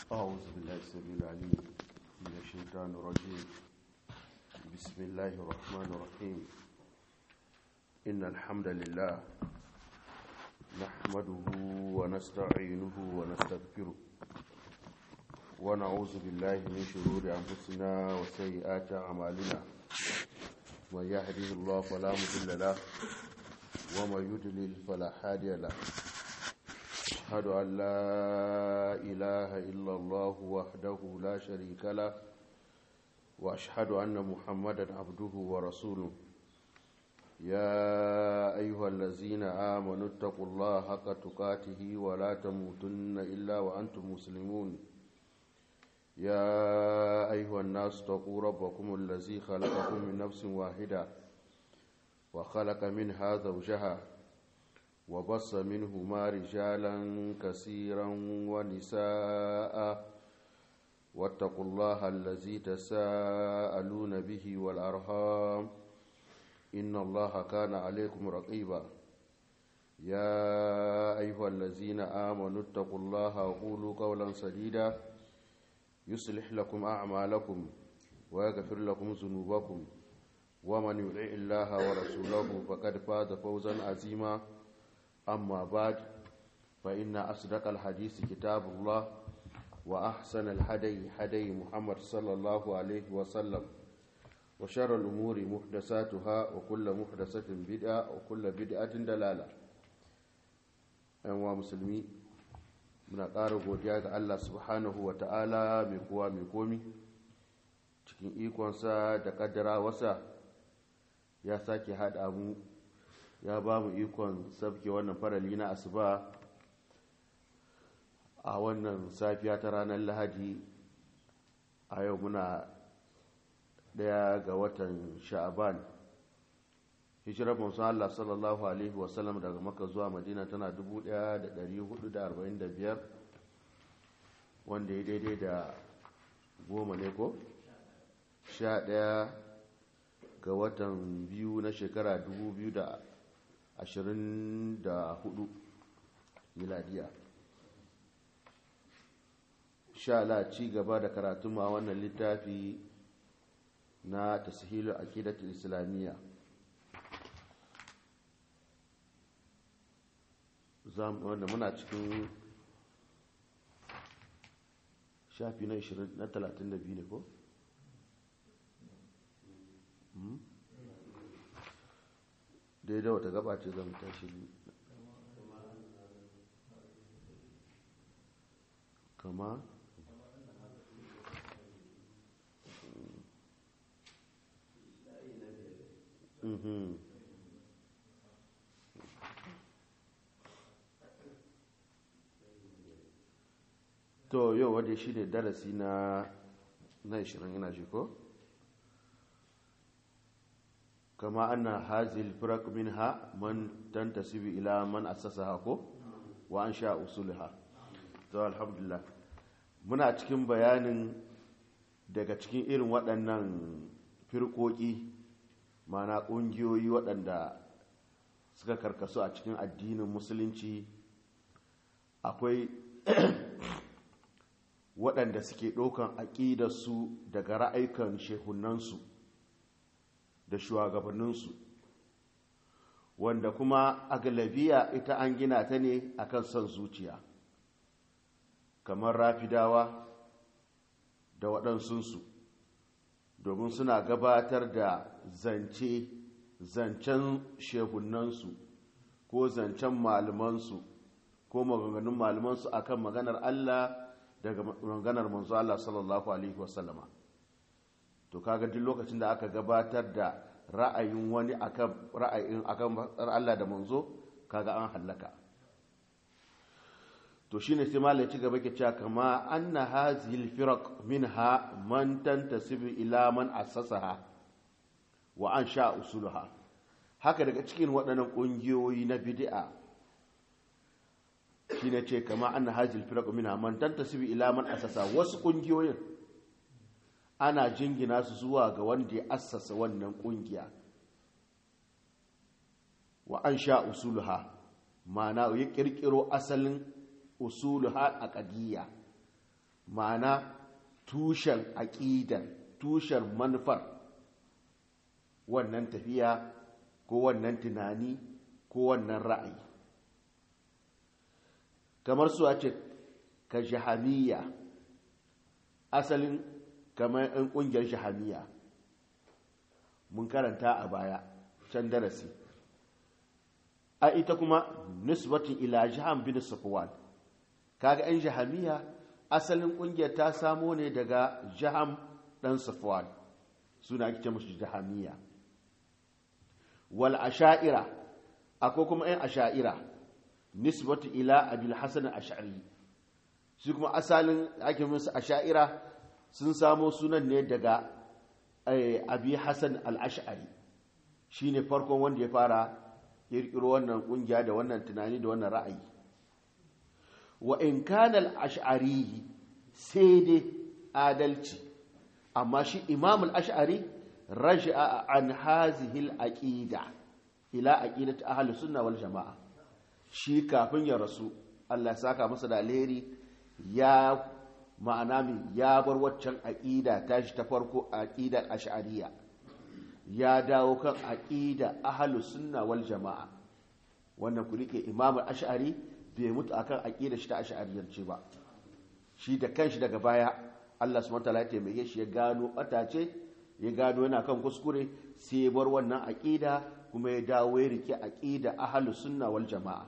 أعوذ بالله السميع العليم من الشيطان الرجيم بسم الله الرحمن الرحيم إن الحمد لله نحمده ونستعينه ونستغفره ونعوذ بالله من شرور أنفسنا وسيئات أعمالنا من يهده الله فلا مضل له ومن يضلل فلا هادي له أشهد أن لا إله إلا الله وحده لا شريك له وأشهد أن محمدا عبده ورسوله يا أيها الذين آمنوا اتقوا الله حق تقاته ولا تموتن إلا وأنتم مسلمون يا أيها الناس اتقوا ربكم الذي خلقكم من نفس واحدة وخلق منها زوجها وبص منهما رجالا كثيرا ونساء واتقوا الله الذي تساءلون به والأرحام إن الله كان عليكم رقيبا يا أيها الذين آمنوا اتقوا الله وقولوا قولا سديدا يصلح لكم أعمالكم ويغفر لكم ذنوبكم ومن يطع الله ورسوله فقد فاز فوزا عظيما أما بعد فإن أصدق الحديث كتاب الله وأحسن الهدي هدي محمد صلى الله عليه وسلم وشر الأمور محدثاتها وكل محدثة بدعة وكل بدعة دلالة أيها مسلمي muna ƙara godiya ga Allah subhanahu wa ta'ala mai kowa mai komi cikin ikonsa da ƙaddara wasa ya sake haɗa mu ya ba mu ikon sabke wannan farali na asuba a wannan safiya ta ranar lahadi a yau muna daya ga watan sha'aban hijirar musa Allah sallallahu alaihi wasallam daga maka zuwa madina tana 1445 wanda ya daidai da goma ne ko? sha daya ga watan biyu na shekara 2024 miladiya sha la ci gaba da karatu ma wannan littafi na tashilu aqidatul islamiyya wanda muna cikin shafi na 20 na 32 ne ko daidai wata gaba ce zan tashi kama to yau wadda shi ne darasi na na 20 ina shi ko? kama ana hazil firak minha man tantasibi ila man assasaha ko wa an sha usulha to alhamdulillah muna cikin bayanin daga cikin irin waɗannan firkoki mana ƙungiyoyi waɗanda suka karkasu a cikin addinin musulunci akwai waɗanda suke ɗaukan aƙidarsu daga ra'aikan shehunansu da shugabanninsu wanda kuma a galabiya ita an gina ta ne akan son zuciya kamar rafidawa da waɗansunsu domin suna gabatar da zance zancen shehunansu ko zancen malamansu ko maganganun malamansu akan maganar Allah daga maganar manzo Allah sallallahu alaihi wasallama to kaga duk lokacin da aka gabatar da ra'ayin wani akan ra'ayin akan Allah da manzo kaga an hallaka to shine sai malai ci gaba ke cewa kama anna hazil firaq minha man tantasibu ila man assasaha wa an sha usuluha haka daga cikin waɗannan ƙungiyoyi na bid'a shine ce kama anna hazil firaq minha man tantasibu ila man assasa wasu ƙungiyoyin ana jingina su zuwa ga wanda ya assasa wannan ƙungiya wa an sha usuluha ma'ana ya ƙirƙiro asalin usuluha aqdiyya ma'ana tushen aƙidar tushen manufar wannan tafiya ko wannan tunani ko wannan ra'ayi kamar su ce ka jahamiya asalin kamar 'yan ƙungiyar jahamiya mun karanta a baya can darasi a ita kuma nisbatin ila jiham bin safwan kaga 'yan jahamiya asalin ƙungiyar ta samo ne daga jiham ɗan safwan suna ake musu jahamiya wal asha'ira akwai kuma 'yan asha'ira nisbatu ila abil hasan ash'ari su kuma asalin ake musu asha'ira sun samo sunan ne daga abi hasan al-ash'ari shine farkon wanda ya fara kirkiro wannan kungiya da wannan tunani da wannan ra'ayi wa in kana al-ash'ari sai dai adalci amma shi imam al-ash'ari raja'a an hazihi al-aqida ila aqidati ahli sunna wal jamaa shi kafin ya rasu Allah ya saka masa da alheri ya ma'ana min ya bar waccan aqida tashi ta farko aqidar ash'ariyya ya dawo kan aqida ahli sunna wal jamaa wannan ku rike imam al-ash'ari bai mutu akan aqidar shi ta ash'ariyyance ba shi da kanshi daga baya Allah subhanahu wa ta'ala ya taimake shi ya gano batace ya gano yana kan kuskure sai ya bar wannan aqida kuma ya dawo ya rike aqida ahlus sunna wal jamaa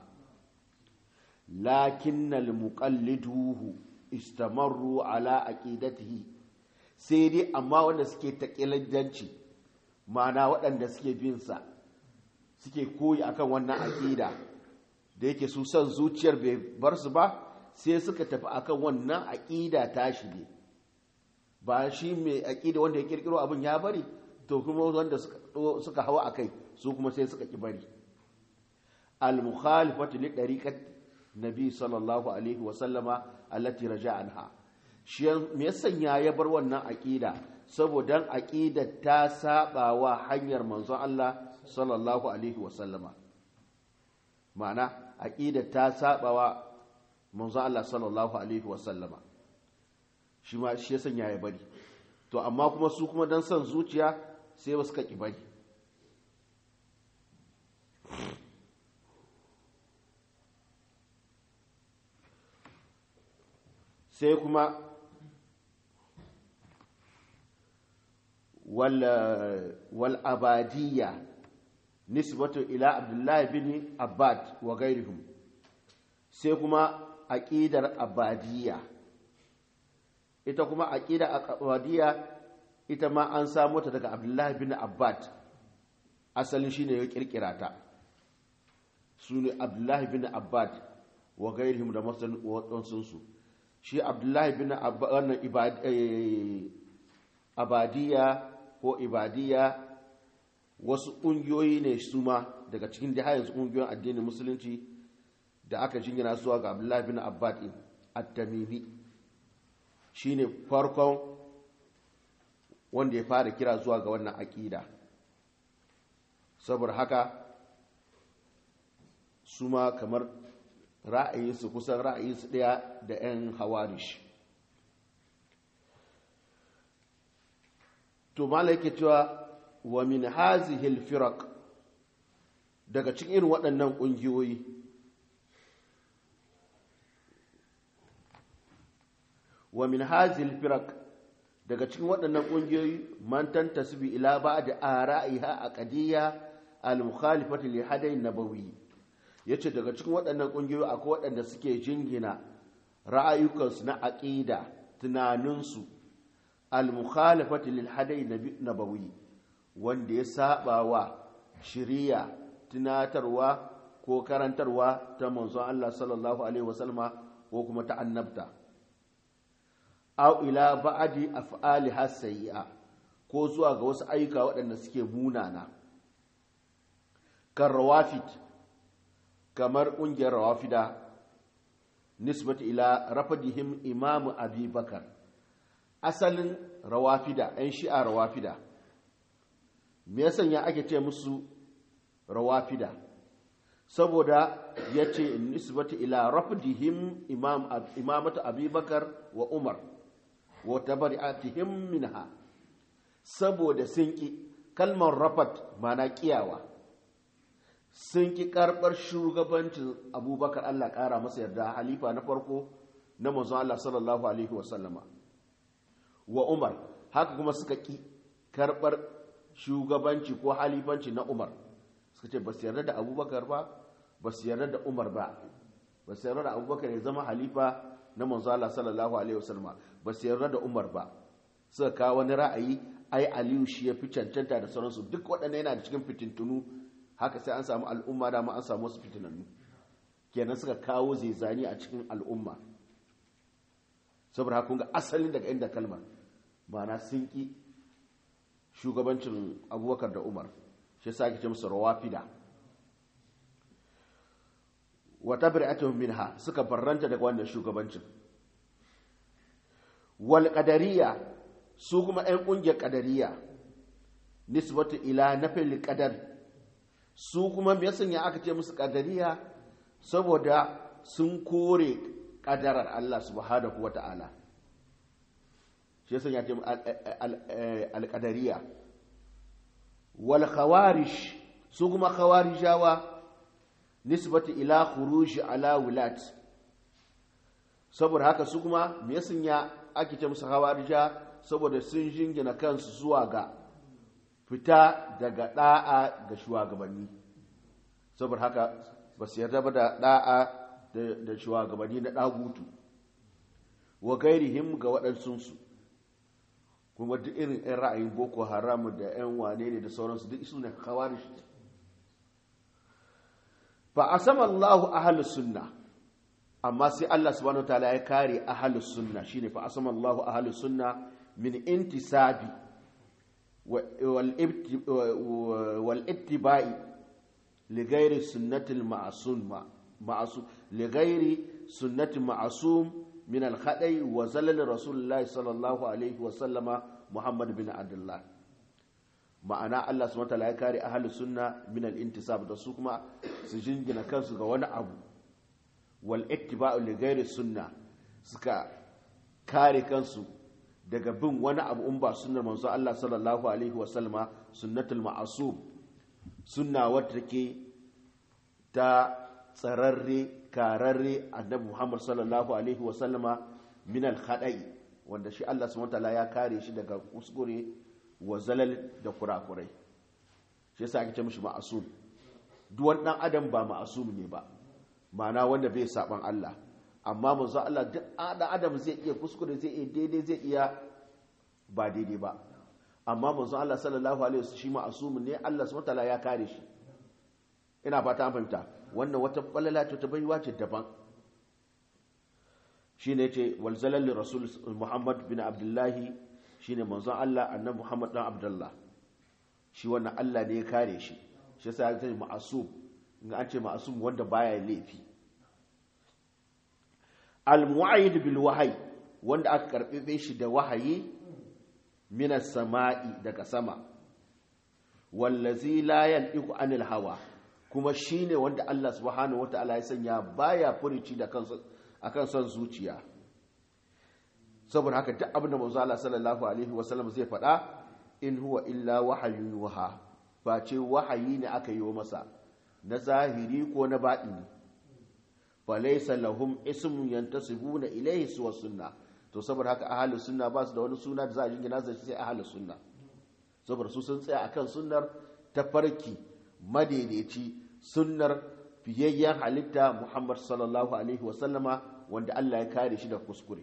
lakinnal muqalliduhu istamarru ala aqidatihi sai dai amma wanda suke taqilanci ma'ana waɗanda suke bin sa suke koyi akan wannan aqida da yake su san zuciyar bai bar su ba sai suka tafi akan wannan aqida tashi ne ba shi mai aƙida wanda ya ƙirƙiro abin ya bari to kuma wanda suka hawa a kai su kuma sai suka ƙi bari al-mukhalifatu li dariqat nabi sallallahu alaihi wa sallama allati raja anha shi me ya sanya ya bar wannan aƙida saboda aƙida ta saba wa hanyar manzon Allah sallallahu alaihi wa sallama ma'ana aƙida ta saba wa manzon Allah sallallahu alaihi wa sallama shi ma shi ya sanya ya bari to amma kuma su kuma don son zuciya sai ba suka ƙi bari sai kuma wal abadiyya nisbatu ila abdullahi bin abbad wa gairihum sai kuma aqidar abadiyya ita kuma aqida aqwadiyya ita ma an samu ta daga Abdullahi bin Abbad asalin shine ya kirkira ta sune Abdullahi bin Abbad wa gairihim da masan wadansun su shi Abdullahi bin Abbad wannan abadiyya ko ibadiyya wasu ƙungiyoyi ne su ma daga cikin da yanzu ƙungiyoyin addinin musulunci da aka jingina zuwa ga Abdullahi bin Abbad at-Tamimi shine farkon wanda ya fara kira zuwa ga wannan aƙida saboda haka su ma kamar ra'ayinsu kusan ra'ayinsu ɗaya da 'yan hawarish to mala yake cewa wa min hazihil firak daga cikin irin waɗannan ƙungiyoyi wa min hazil firak daga cikin waɗannan ƙungiyoyi man tantasibi ila ba'd ara'iha aqdiyya al-mukhalifati li hadayi nabawi yace daga cikin waɗannan ƙungiyoyi akwai waɗanda suke jingina ra'ayukansu na aqida tunaninsu al-mukhalifati lil hadayi nabawi wanda ya saba wa shiriya tunatarwa ko karantarwa ta manzon Allah sallallahu alaihi wasallama ko kuma ta annabta aw ila ba'di af'ali hasayya ko zuwa ga wasu ayyuka waɗanda suke munana kan rawafid kamar ƙungiyar rawafida nisbatu ila rafadihim imam abi bakar asalin rawafida ɗan shi'a rawafida me ya sanya ake ce musu rawafida saboda ya ce nisbati ila rafdihim imam imamatu abubakar wa umar wa tabari'atihim minha saboda sun ki kalmar rafat mana kiyawa sun ki karbar shugabancin abubakar Allah kara masa yarda halifa na farko na manzon Allah sallallahu alaihi wa sallama wa umar haka kuma suka ki karbar shugabanci ko halifanci na umar suka ce ba su yarda da abubakar ba ba su yarda da umar ba ba su yarda da abubakar ya zama halifa na manzo Allah sallallahu alaihi wasallam ba su yarda da umar ba suka kawo wani ra'ayi ai aliyu shi ya fi cancanta da sauransu duk waɗannan yana da cikin fitintunu haka sai an samu al'umma da ma an samu wasu fitinannu kenan suka kawo zaizani a cikin al'umma saboda haka kun ga asalin daga inda kalmar ma'ana sun ki shugabancin abubakar da umar shi sa ake ce musu rawafida wata bir'atun minha suka barranta daga wannan shugabancin wal qadariya su kuma ɗan ƙungiyar qadariya nisbatu ila nafil qadar su kuma me sanya aka ce musu qadariya saboda sun kore ƙadarar Allah subhanahu wata'ala shi yasa ya ce al-qadariya wal khawarish su kuma khawarijawa nisbati ila khuruj ala wulat saboda haka su kuma me ya ake ce musu khawarija saboda sun jingina kansu zuwa ga fita daga da'a ga shugabanni saboda haka ba su yarda ba da da'a da shugabanni na dagutu wa gairihim ga waɗansunsu kuma duk irin 'yan ra'ayin boko haram da 'yan wane ne da sauransu duk su ne khawarij fa asama Allahu ahlus sunna amma sai Allah subhanahu wataala ya kare ahlus sunna shine fa asama Allahu ahlus sunna min intisabi wal wal ittiba'i li ghairi sunnati al ma'sum ma'sum li ghairi sunnati ma'sum min al khada'i wa zalal rasulullahi sallallahu alaihi wa sallama Muhammad bin Abdullah ma'ana Allah subhanahu wataala ya kare ahlus sunna min al-intisab da su kuma su jingina kansu ga wani abu wal ittiba'u li ghairi sunna suka kare kansu daga bin wani abu in ba sunnar manzo Allah sallallahu alaihi wasallama sunnatul ma'asum sunna wadda take ta tsararre kararre annabi Muhammad sallallahu alaihi wasallama min al-khada'i wanda shi Allah subhanahu wataala ya kare shi daga kuskure wa zalal da kurakurai shi yasa ake ce mishi ma'asum duk wani dan adam ba ma'asum ne ba ma'ana wanda bai saban Allah amma manzo Allah duk dan adam zai iya kuskure zai iya daidai zai iya ba daidai ba amma manzo Allah sallallahu alaihi wasallam shi ma'asum ne Allah subhanahu wataala ya kare shi ina fata an fahimta wannan wata balala ce ta baiwa ce daban shine ce wal zalal rasul Muhammad bin Abdullahi shine manzon Allah annabi Muhammad dan Abdullah shi wannan Allah ne ya kare shi shi yasa ya ce ma'asum in an ce ma'asum wanda baya laifi al-mu'ayyid bil wahyi wanda aka karbe shi da wahayi minas sama'i daga sama wallazi la yantiqu anil hawa kuma shine wanda Allah subhanahu wataala ya sanya baya furici da kansa akan son zuciya saboda haka duk abin da manzo Allah sallallahu alaihi wasallam zai faɗa in huwa illa wahayun yuha ba ce wahayi ne aka yi wa masa na zahiri ko na baɗini fa laysa lahum ismun yantasibuna ilayhi suwa sunna to saboda haka ahlus sunna ba su da wani suna da za a jingina zai sai ahlus sunna saboda su sun tsaya akan sunnar tafarki madaidaici sunnar fiyayyen halitta Muhammad sallallahu alaihi wasallama wanda Allah ya kare shi da kuskure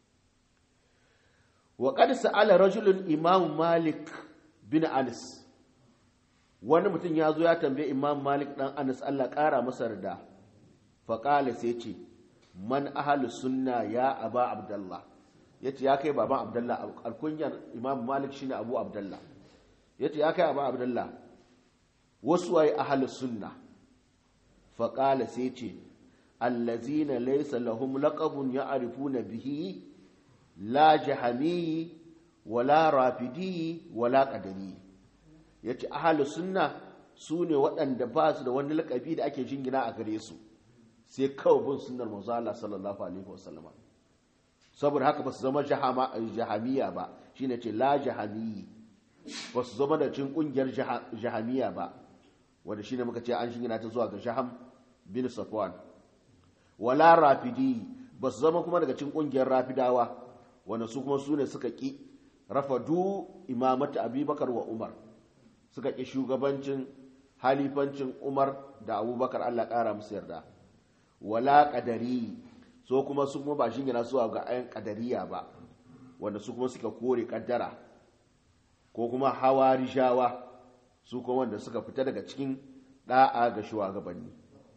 وقد سأل رجل إمام مالك بن أنس wani mutum ya zo ya tambaye imam malik dan anas allah ƙara masa rida faƙala sai ce man ahalus sunna ya aba abdallah ya ce ya kai baban abdallah alkunyar imam malik shine abu abdallah ya ce ya kai abu abdallah wasu waye ahalus sunna faƙala sai ce allazina laysa lahum laqabun ya'rifuna bihi la jahami wala rafidi wala qadari yace ahlu sunna su ne waɗanda ba su da wani lakabi da ake jingina a gare su sai kawai bin sunnar manzo Allah sallallahu alaihi wasallama saboda haka ba su zama jahamiya ba shine ce la jahamiyi ba su zama da cin kungiyar jahamiya ba wanda shine muka ce an shingina ta zuwa ga jaham bin safwan wala rafidi ba su zama kuma daga cin kungiyar rafidawa wanda su kuma su ne suka ki rafadu imamata abubakar wa umar suka ki shugabancin halifancin umar da abubakar allah ƙara musu yarda wala ƙadari so kuma su kuma ba shingina zuwa ga ayan ƙadariya ba wanda su kuma suka kore ƙaddara ko kuma hawarishawa su kuma wanda suka fita daga cikin ɗa'a ga shugabanni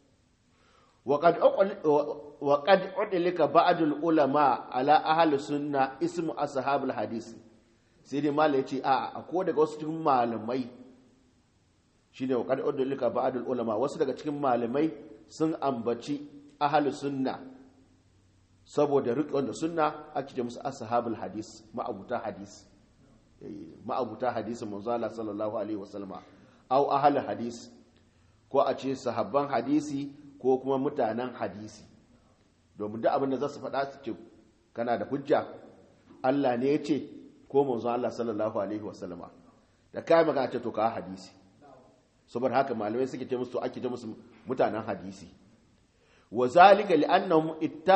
وقد أدلك بعض العلماء على أهل السنة اسم أصحاب الحديث سيدي مالي يتي آه أكو daga wasu cikin malamai shine wa qad udlika ba'd ulama wasu daga cikin malamai sun ambaci ahlus sunna saboda riƙon da sunna ake ce musu ashabul hadis ma'abuta hadis ma'abuta hadisin manzo Allah sallallahu alaihi wasallama au ahlul hadis ko a ce sahabban hadisi ko kuma mutanen hadisi domin duk abin da za su faɗa su ce kana da hujja Allah ne ya ce ko manzo Allah sallallahu alaihi wasallama da kai magana ce to ka hadisi saboda haka malamai suke ce musu ake ce musu mutanen hadisi wa zalika li'annahum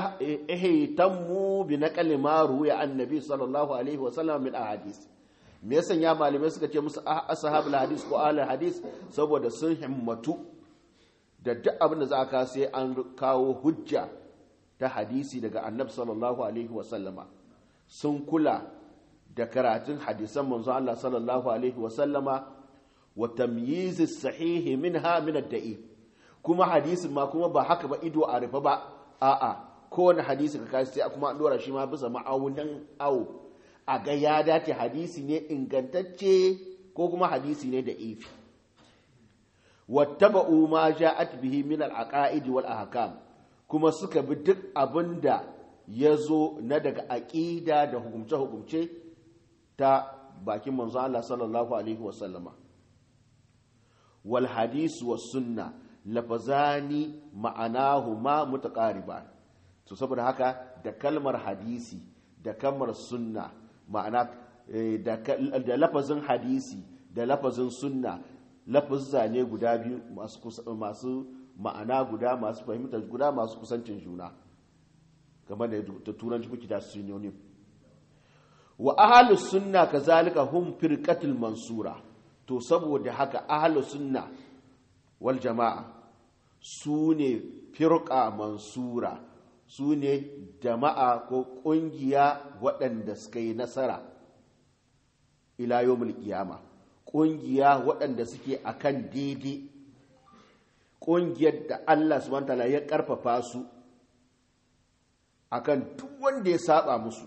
ihtammu bi naqli ma ruya annabi sallallahu alaihi wasallam min ahadith me yasa ya malamai suka ce musu ashabul hadis ko ahlul hadis saboda sun himmatu da duk abin da za ka sai an kawo hujja ta hadisi daga annabi sallallahu alaihi wasallama sun kula da karatun hadisan manzo Allah sallallahu alaihi wasallama wa tamyiz sahihi minha min ad-da'if kuma hadisin ma kuma ba haka ba ido a rufe ba a'a kowane hadisi ka kai sai kuma an dora shi ma bisa ma'aunin awo a ga ya dace hadisi ne ingantacce ko kuma hadisi ne da ifi wattaba'u ma ja'at bihi min al-aqaid wal ahkam kuma suka bi duk abinda yazo na daga aqida da hukumce hukumce ta bakin manzo Allah sallallahu alaihi wasallama wal hadis was sunna lafazani ma'anahuma mutaqariban to saboda haka da kalmar hadisi da kalmar sunna ma'ana da lafazin hadisi da lafazin sunna lafazza ne guda biyu masu ma'ana guda masu fahimtar guda masu kusancin juna kamar da turanci kuke da synonym wa ahlus sunna kazalika hum firqatul mansura to saboda haka ahlus sunna wal jama'a su ne firqa mansura su ne jama'a ko kungiya waɗanda suka yi nasara ila yawmul qiyamah ƙungiya waɗanda suke a kan daidai ƙungiyar da Allah subhanahu ya ƙarfafa su a kan duk wanda ya saba musu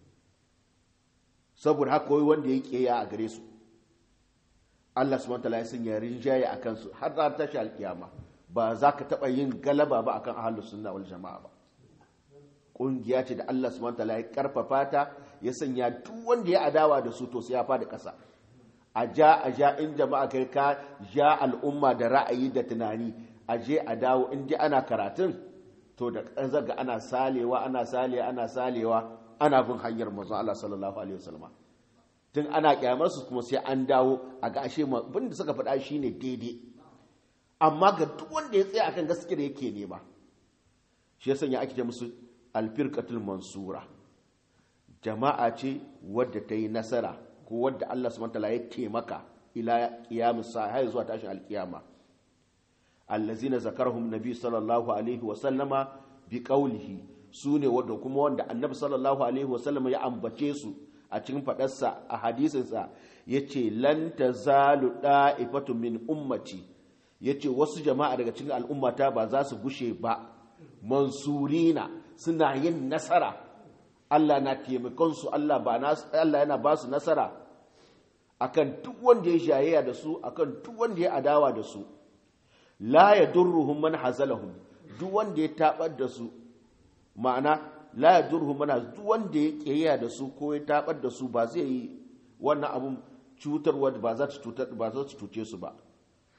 saboda haka wai wanda ya ƙeya a gare su Allah subhanahu ya sanya rinjaye a kansu har za ta tashi alƙiyama ba za ka taɓa yin galaba ba akan ahlus sunna wal jama'a ba ƙungiya ce da Allah subhanahu ya ƙarfafa ta ya sanya duk wanda ya adawa da su to sai ya fada ƙasa a ja a ja in jama'a kai ka ja al'umma da ra'ayi da tunani a je a dawo in ji ana karatun to da zaga ana salewa ana salewa ana salewa ana bin hanyar manzon Allah sallallahu alaihi wasallam tun ana kyamar su kuma sai an dawo a ga ashe bin da suka faɗa shine daidai amma ga duk wanda ya tsaya akan gaskiya da yake nema shi ya sanya ake ce musu alfirqatul mansura jama'a ce wadda ta yi nasara ko wadda Allah subhanahu wataala ya taimaka ila qiyamus sa'a har zuwa tashin alkiyama allazina zakarhum nabi sallallahu alaihi wa sallama bi qawlihi sune wadda kuma wanda annabi sallallahu alaihi wa sallama ya ambace su a cikin fadarsa a hadisin sa yace lan tazalu da'ifatu min ummati yace wasu jama'a daga cikin al'ummata ba za su gushe ba mansurina suna yin nasara Allah na taimakon su Allah ba Allah yana ba su nasara akan duk wanda ya jayayya da su akan duk wanda ya adawa da su la yadurruhum man hazalahum duk wanda ya tabar da su ma'ana la yadurruhum man duk wanda ya kiyaya da su ko ya tabar da su ba zai yi wannan abun cutarwa ba za ta cutar ba za ta cuce su ba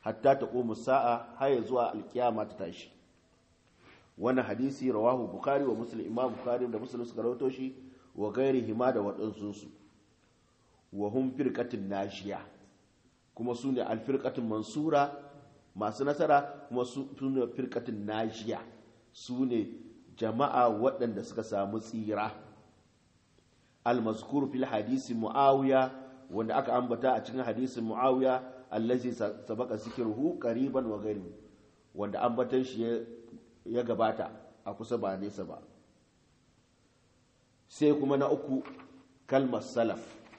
hatta ta ƙomu sa'a har zuwa alkiyama ta tashi wannan hadisi rawahu bukhari wa muslim imam bukhari da muslim suka rawato shi wa gairi hima da waɗansu su wa hum firqatin nashiya kuma su ne alfirqatin mansura masu nasara kuma su ne firqatin nashiya su ne jama'a waɗanda suka samu tsira al-mazkur fil hadisi muawiya wanda aka ambata a cikin hadisin muawiya allazi sabaka zikruhu qariban wa ghairi wanda ambatan shi ya gabata a kusa ba nesa ba sai kuma na uku kalmar salaf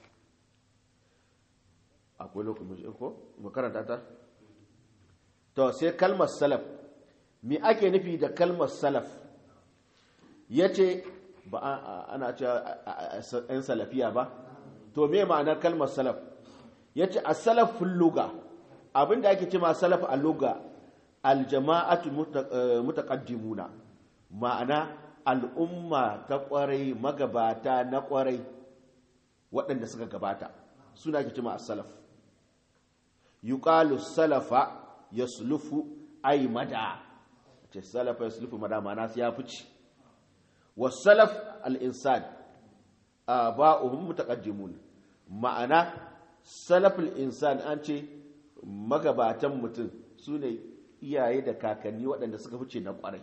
akwai lokacin ko makaranta ta to sai kalmar salaf me ake nufi da kalmar salaf yace ba ana cewa yan salafiya ba to me ma'anar kalmar salaf yace as-salaf fil lugha abinda ake cewa salaf a lugha aljama'atu mutaqaddimuna ma'ana al'umma ta kwarai magabata na kwarai waɗanda suka gabata suna ke cima as-salaf yuqalu salafa yaslufu ay mada ce salafa yaslufu mada ma'ana sai ya fice was-salaf al-insan aba'uhum mutaqaddimun ma'ana salaf al-insan an ce magabatan mutum sune iyaye da kakanni waɗanda suka fice na ƙwarai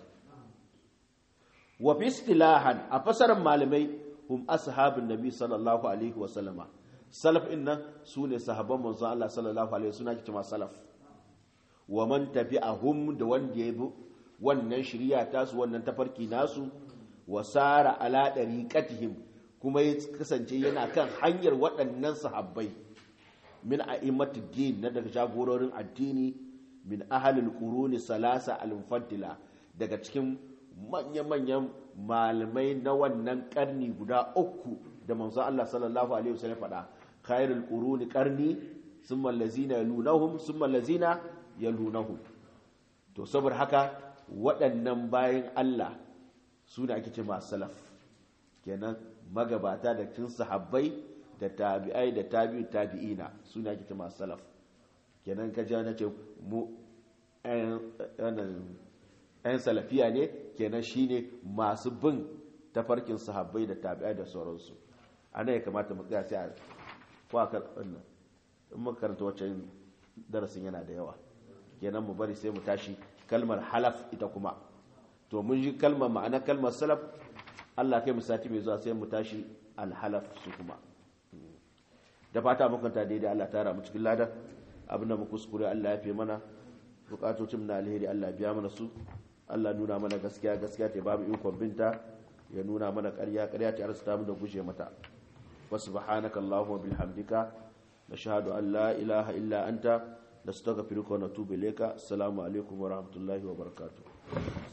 wa fi istilahan a fasarar malamai hum ashabin nabi sallallahu alaihi wa sallama salaf din nan sune sahabban manzon Allah sallallahu alaihi suna kici salaf wa man tabi'ahum da wanda ya bi wannan shari'a tasu wannan tafarki nasu wa sara ala dariqatihim kuma ya kasance yana kan hanyar waɗannan sahabbai min a'immatid din na daga jagororin addini min ahalil quruni salasa al-mufaddila daga cikin manya-manyan malamai na wannan karni guda uku da manzo Allah sallallahu alaihi wasallam faɗa khairul quruni qarni thumma allazina yalunahum thumma allazina yalunahum to saboda haka waɗannan bayan Allah su da ake ce masu salaf kenan magabata da cikin sahabbai da tabi'ai da tabi'u tabi'ina su ne ake ce masu salaf kenan ka ji na ce mu ‘yan salafiya ne kenan shine masu bin tafarkin sahabbai da tabi'ai da sauransu ana ya kamata mu tsaya sai a kwakar wannan in muka karanta waccan darasin yana da yawa kenan mu bari sai mu tashi kalmar halaf ita kuma to mun ji kalmar ma'ana kalmar salaf Allah kai mu sati mai zuwa sai mu tashi alhalaf su kuma da fata mukunta daidai Allah tara mu cikin ladan abin da mu kuskure Allah ya fi mana bukatocin na alheri Allah biya mana su Allah nuna mana gaskiya gaskiya ta babu ikon binta ya nuna mana ƙarya ƙarya ta arzuta mu da guje mata wa subhanaka allahumma bihamdika nashhadu an la ilaha illa anta nastaghfiruka wa natubu ilayka assalamu alaikum wa rahmatullahi wa barakatuh